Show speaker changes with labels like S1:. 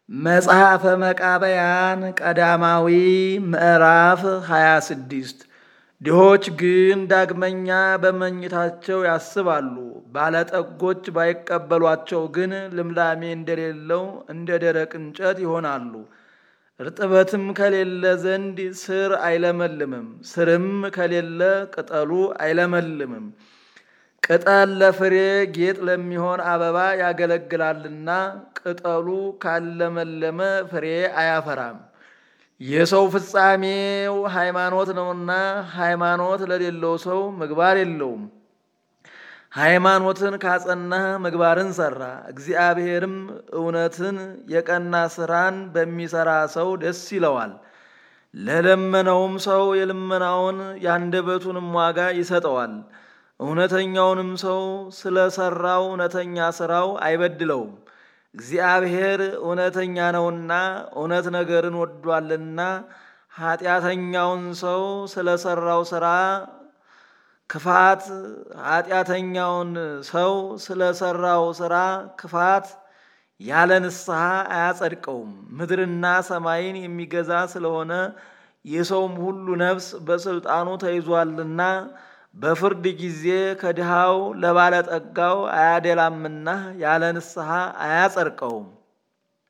S1: መጽሐፈ መቃብያን ቀዳማዊ ምዕራፍ 26 ድሆች ግን ዳግመኛ በመኝታቸው ያስባሉ፣ ባለጠጎች ባይቀበሏቸው ግን ልምላሜ እንደሌለው እንደ ደረቅ እንጨት ይሆናሉ። እርጥበትም ከሌለ ዘንድ ስር አይለመልምም፣ ስርም ከሌለ ቅጠሉ አይለመልምም። ቅጠል ለፍሬ ጌጥ ለሚሆን አበባ ያገለግላልና ቅጠሉ ካለመለመ ፍሬ አያፈራም። የሰው ፍጻሜው ሃይማኖት ነውና ሃይማኖት ለሌለው ሰው ምግባር የለውም። ሃይማኖትን ካጸናህ ምግባርን ሰራ። እግዚአብሔርም እውነትን የቀና ስራን በሚሰራ ሰው ደስ ይለዋል። ለለመነውም ሰው የልመናውን የአንደበቱንም ዋጋ ይሰጠዋል። እውነተኛውንም ሰው ስለ ሠራው እውነተኛ ሥራው አይበድለውም። እግዚአብሔር እውነተኛ ነውና እውነት ነገርን ወዷልና ኃጢአተኛውን ሰው ስለ ሠራው ሥራ ክፋት ኃጢአተኛውን ሰው ስለ ሠራው ሥራ ክፋት ያለ ንስሐ አያጸድቀውም። ምድርና ሰማይን የሚገዛ ስለሆነ የሰውም ሁሉ ነፍስ በስልጣኑ ተይዟልና በፍርድ ጊዜ ከድሃው ለባለጠጋው አያደላምና ያለ ንስሐ አያጸድቀውም።